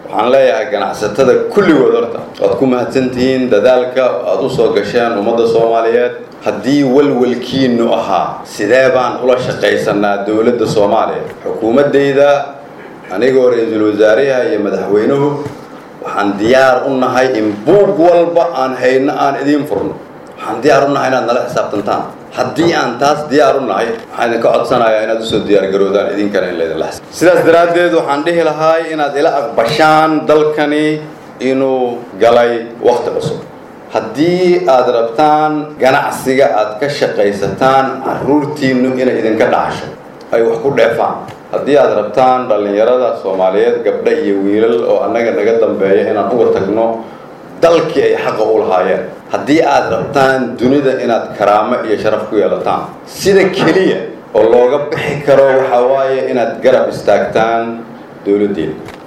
waxaan leeyahay ganacsatada kulligood horta waad ku mahadsantihiin dadaalka aad u soo gasheen ummadda soomaaliyeed haddii walwalkiinu ahaa sidee baan ula shaqaysanaa dowladda soomaaliya xukuumaddayda anigoo ra-iisul wasaaraha iyo madaxweynuhu waxaan diyaar u nahay in buug walba aan hayno aan idiin furno waxaan diyaar u nahay inaad nala xisaabtantaan haddii aan taas diyaar u nahay waxaan idinka codsanayaa inaad usoo diyaargaroodaan idinkana in laydinla xisaab sidaas daraaddeed waxaan dhihi lahay inaad ila aqbashaan dalkani inuu galay wakhti cusub haddii aad rabtaan ganacsiga aad ka shaqaysataan carruurtiinnu inay idinka dhacasho ay wax ku dheefaan haddii aad rabtaan dhallinyarada soomaaliyeed gabdha iyo wiilal oo annaga naga dambeeya inaan uga tagno dalkii ay xaqa u lahaayeen haddii aad rabtaan dunida inaad karaamo iyo sharaf ku yeelataan sida keliya oo looga bixi karo waxaa waaye inaad garab istaagtaan dowladdeeda